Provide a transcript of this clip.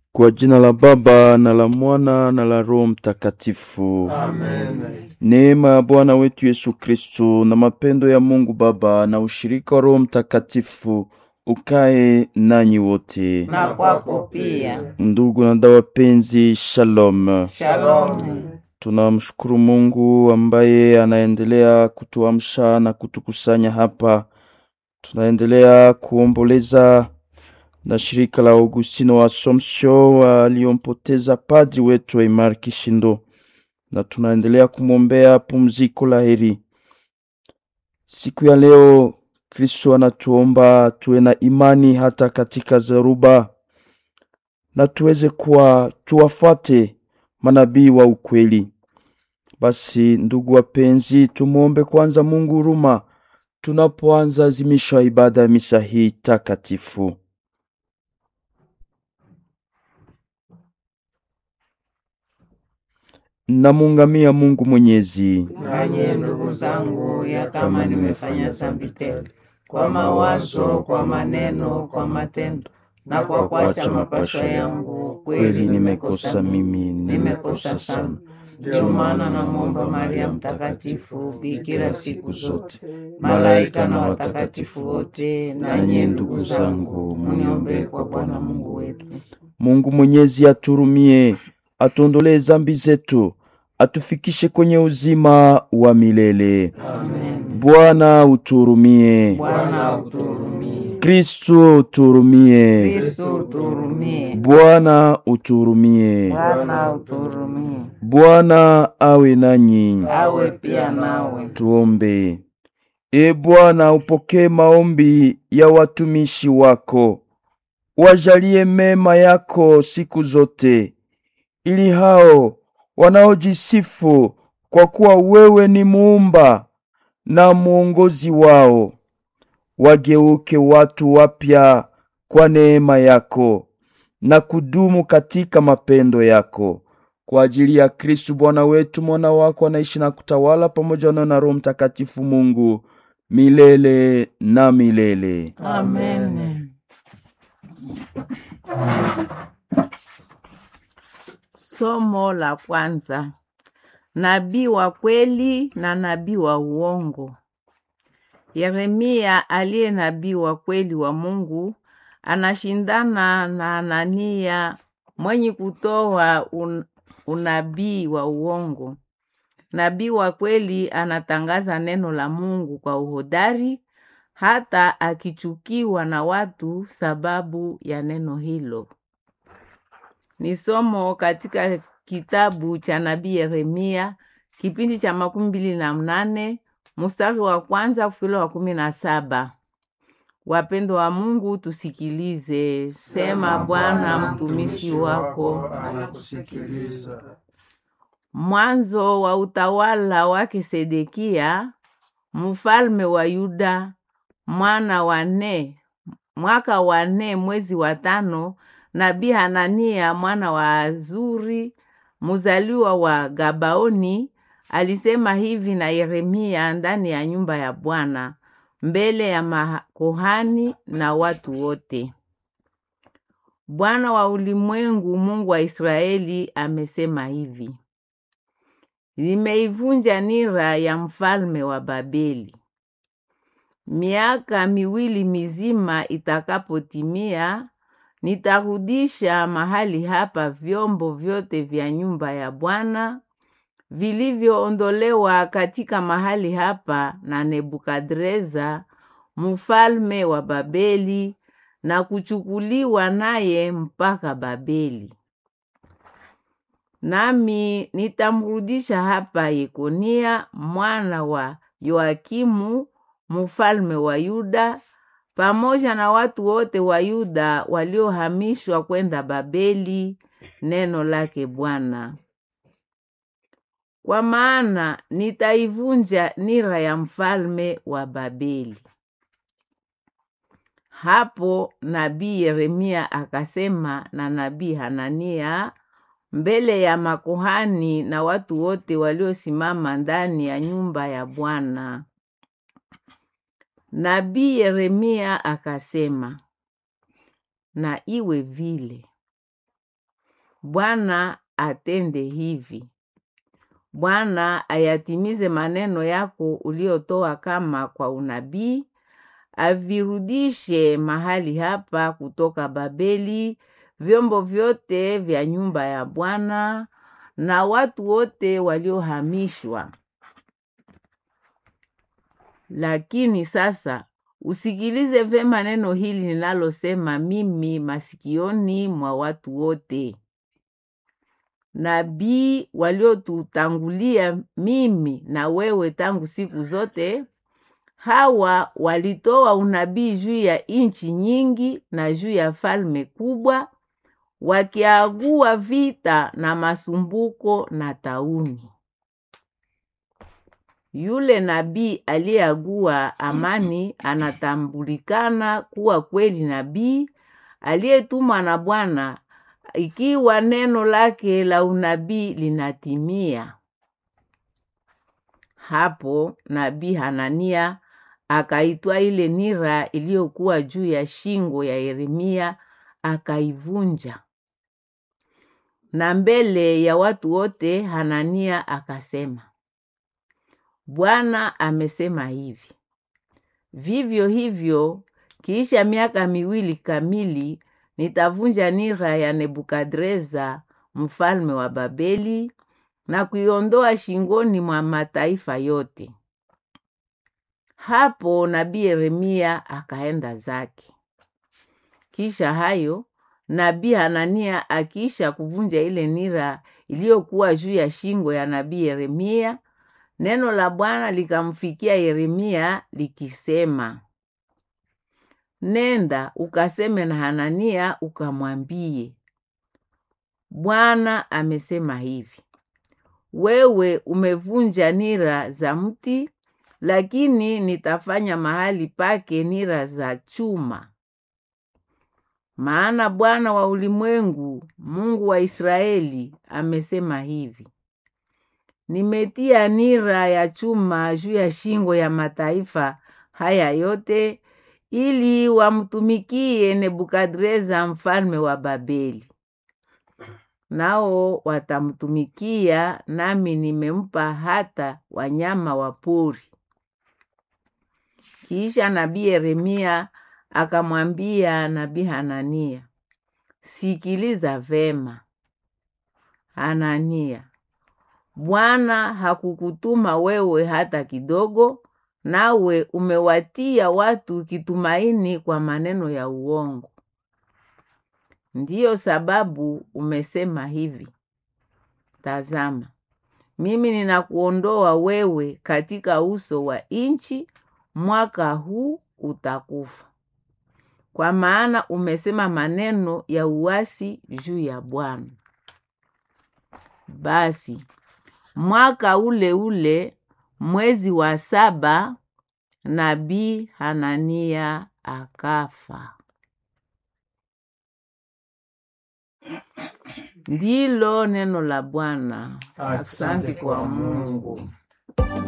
Kwa jina la Baba na la Mwana na la Roho Mtakatifu. Amen. Neema ya Bwana wetu Yesu Kristo na mapendo ya Mungu Baba na ushirika wa Roho Mtakatifu ukae nanyi wote. Na kwako pia. Ndugu na dada wapenzi, shalom. Shalom. Tunamshukuru Mungu ambaye anaendelea kutuamsha na kutukusanya hapa. Tunaendelea kuomboleza na shirika la Augustino wa Assumption waliompoteza padri wetu Aimar Kishindo, na tunaendelea kumwombea pumziko la heri. Siku ya leo Kristo anatuomba tuwe na imani hata katika zaruba, na tuweze kuwa tuwafuate manabii wa ukweli. Basi ndugu wapenzi, tumwombe kwanza Mungu huruma tunapoanza azimisho ya ibada ya misa hii takatifu. Namuungamia Mungu Mwenyezi, Nanyi ndugu zangu, ya kama nimefanya dhambi tele kwa mawazo, kwa maneno, kwa matendo na kwa kuacha mapasho yangu, kweli nimekosa mimi, nimekosa sana. Ndio maana namwomba Maria Mtakatifu, bikira siku zote, malaika na watakatifu wote, na nyie ndugu zangu, muniombee kwa Bwana Mungu wetu. Mungu Mwenyezi aturumie, atuondolee zambi zetu, atufikishe kwenye uzima wa milele. Amen. Bwana uturumie. Bwana uturumie. Kristu uturumie. Kristo uturumie. Bwana uturumie. Bwana uturumie. Bwana awe nanyi. Awe pia nawe. Tuombe. E Bwana, upokee maombi ya watumishi wako, wajalie mema yako siku zote, ili hao wanaojisifu kwa kuwa wewe ni muumba na mwongozi wao wageuke watu wapya kwa neema yako na kudumu katika mapendo yako kwa ajili ya Kristu Bwana wetu, mwana wako anaishi na kutawala pamoja na na Roho Mtakatifu Mungu milele na milele. Amen. Somo la kwanza. Nabii wa kweli na nabii wa uongo. Yeremia aliye nabii wa kweli wa Mungu anashindana na Anania mwenye kutoa un, unabii wa uongo. Nabii wa kweli anatangaza neno la Mungu kwa uhodari hata akichukiwa na watu sababu ya neno hilo. Ni somo katika kitabu cha nabii Yeremia kipindi cha makumi mbili na mnane mstari wa kwanza kufikila wa kumi na saba. Wapendo wa Mungu, tusikilize. Sema Bwana, mtumishi wako anakusikiliza. Mwanzo wa utawala wake Sedekia mfalme wa Yuda, mwana wa nne, mwaka wa nne mwezi wa tano, nabii Hanania mwana wa Azuri mzaliwa wa Gabaoni alisema hivi na Yeremia ndani ya nyumba ya Bwana mbele ya makuhani na watu wote. Bwana wa ulimwengu, Mungu wa Israeli amesema hivi: Nimeivunja nira ya mfalme wa Babeli. Miaka miwili mizima itakapotimia, nitarudisha mahali hapa vyombo vyote vya nyumba ya Bwana vilivyoondolewa katika mahali hapa na Nebukadreza mfalme wa Babeli na kuchukuliwa naye mpaka Babeli. Nami nitamrudisha hapa Yekonia mwana wa Yoakimu mfalme wa Yuda pamoja na watu wote wa Yuda waliohamishwa kwenda Babeli. Neno lake Bwana. Kwa maana nitaivunja nira ya mfalme wa Babeli. Hapo nabii Yeremia akasema na nabii Hanania mbele ya makuhani na watu wote waliosimama ndani ya nyumba ya Bwana. Nabii Yeremia akasema, na iwe vile Bwana atende hivi. Bwana ayatimize maneno yako uliotoa kama kwa unabii, avirudishe mahali hapa kutoka Babeli vyombo vyote vya nyumba ya Bwana na watu wote waliohamishwa. Lakini sasa usikilize vema neno hili ninalosema mimi masikioni mwa watu wote. Nabii waliotutangulia mimi na wewe tangu siku zote, hawa walitoa unabii juu ya nchi nyingi na juu ya falme kubwa, wakiagua vita na masumbuko na tauni. Yule nabii aliyeagua amani anatambulikana kuwa kweli nabii aliyetumwa na Bwana ikiwa neno lake la unabii linatimia. Hapo nabii Hanania akaitwa ile nira iliyokuwa juu ya shingo ya Yeremia akaivunja, na mbele ya watu wote Hanania akasema, Bwana amesema hivi: vivyo hivyo, kiisha miaka miwili kamili nitavunja nira ya Nebukadreza mfalme wa Babeli na kuiondoa shingoni mwa mataifa yote. Hapo nabii Yeremia akaenda zake. Kisha hayo nabii Hanania akiisha kuvunja ile nira iliyokuwa juu ya shingo ya nabii Yeremia, neno la Bwana likamfikia Yeremia likisema, Nenda ukaseme na Hanania ukamwambie, Bwana amesema hivi: wewe umevunja nira za mti, lakini nitafanya mahali pake nira za chuma. Maana Bwana wa ulimwengu, Mungu wa Israeli, amesema hivi: nimetia nira ya chuma juu ya shingo ya mataifa haya yote ili wamtumikie Nebukadreza mfalme wa Babeli. Nao watamtumikia, nami nimempa hata wanyama wa pori. Kisha nabii Yeremia akamwambia nabii Hanania, sikiliza vema Hanania, Bwana hakukutuma wewe hata kidogo, nawe umewatia watu kitumaini kwa maneno ya uongo. Ndiyo sababu umesema hivi: Tazama, mimi ninakuondoa wewe katika uso wa nchi, mwaka huu utakufa, kwa maana umesema maneno ya uasi juu ya Bwana. Basi mwaka ule ule mwezi wa saba nabii Hanania akafa. Ndilo neno la Bwana. Asante kwa Mungu.